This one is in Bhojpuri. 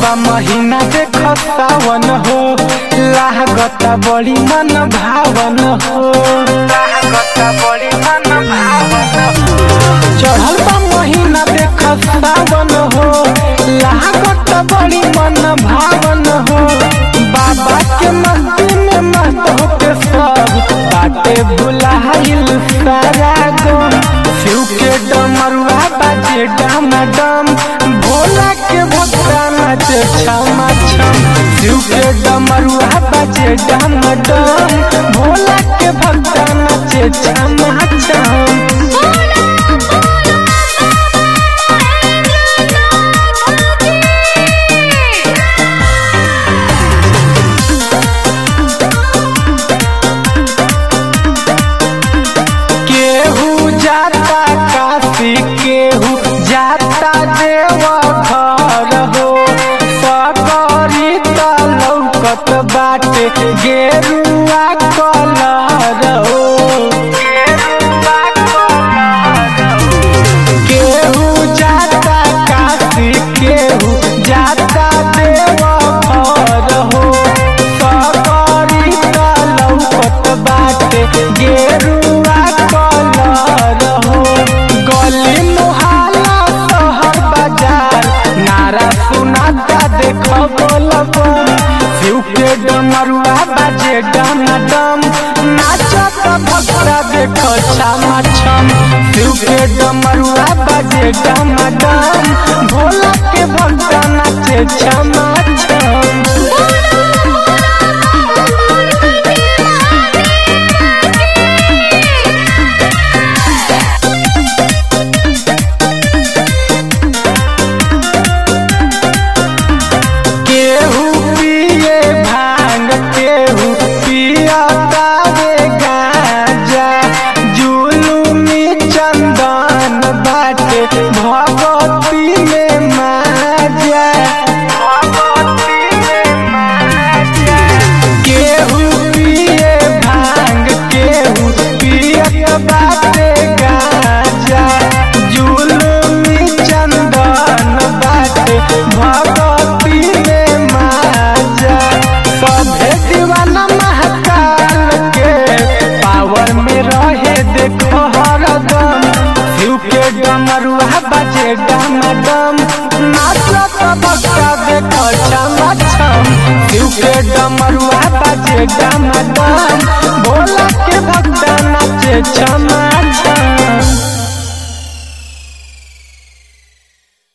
बा महीना देख सावन हो लागत बड़ी मन भावन हो लागत बड़ी मन भावन हो चढ़ल बा महीना देख सावन हो लागत बड़ी मन भावन हो बाबा के मस्ती में मस्त होके सब बाटे भुलाइल सारा गम शिव के डमरुआ बाजे डम भोला के भक्ता नाचे छमा छम शिव के डमरुआ बाजे डम भोला के भक्ता नाचे छमा छम केहू जाता काशी केहू जाता देव घर हो सकरी त लौकत बाटे गेरुआ कलर हो केहू जाता काशी केहू जाता देव घर हो सकरी त लौकत बाटे गेरुआ कलर हो गली मुहाला शहर बाजार नारा सुनाता देख बोलबम शिव के डमरुआ बाजे डम डम नाचत भक्ता देख छम छम शिव के डमरुआ बाजे डम डम भोला के भक्ता नाचे छम छम केहू पिए भांग केहू पियता रे गांजा जुलुमी चंदन बाटे भगवती में माजा केहू पिए भांग केहू पियत बाटे गांजा जुलुमी चंदन बाटे भगवती में माजा सभे दीवाना महाकाल के पावर में रहे देखो हरदम शिव के डमरुआ बजे डम डम नाचत भक्ता देखो छम छम शिव के डमरुआ बजे डम डम भोला के भक्ता